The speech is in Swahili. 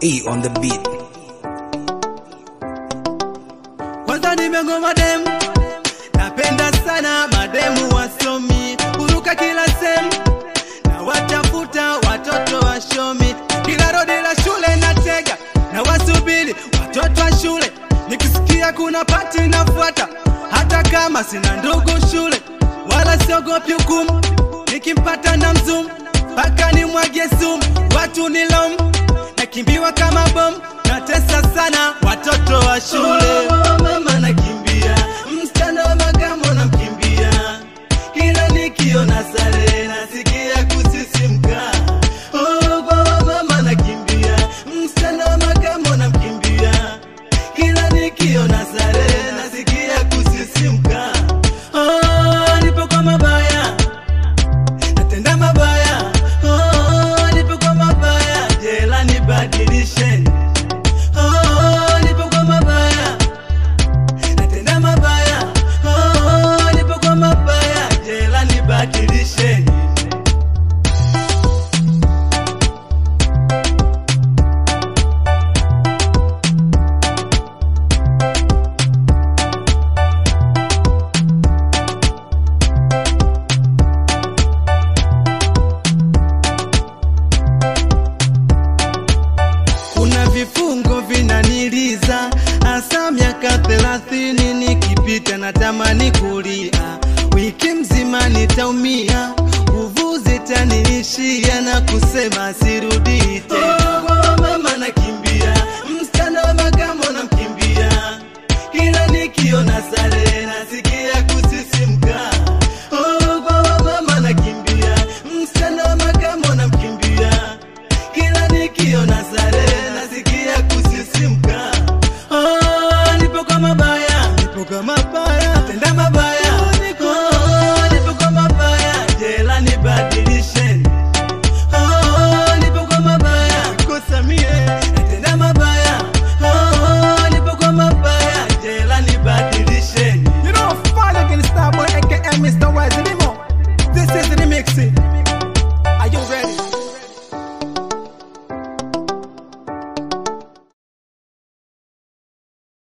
E on the beat. Kwanza nimegoma demu, napenda sana mademu wasomi, huruka kila sehemu na watafuta watoto washomi, kila rodi la shule natega na wasubiri watoto wa shule, nikisikia kuna pati nafuata, hata kama sina ndugu shule, wala siogopi hukumu, nikimpata na mzumu mpaka nimwagie sumu, watu ni lomu, nakimbiwa kama bomu, natesa sana watoto wa shule. Mama nakimbia, msichana wa makamo namkimbia, kila nikiona sare nasikia kusisimka. Oh, kwa mama nakimbia, msichana wa makamo namkimbia, kila nikiona sare nasikia kusisimka. Oh, nipo kwa mabaya natenda mabaya oh, nipo kwa mabaya jela nibadilisheni oh, nipo kwa mabaya natenda mabaya oh, nipo kwa mabaya jela nibadilisheni kuna vifungo vinaniliza hasa miaka thelathini nikipita natamani kulia wiki mzima nitaumia nguvu zitaniishia na kusema siru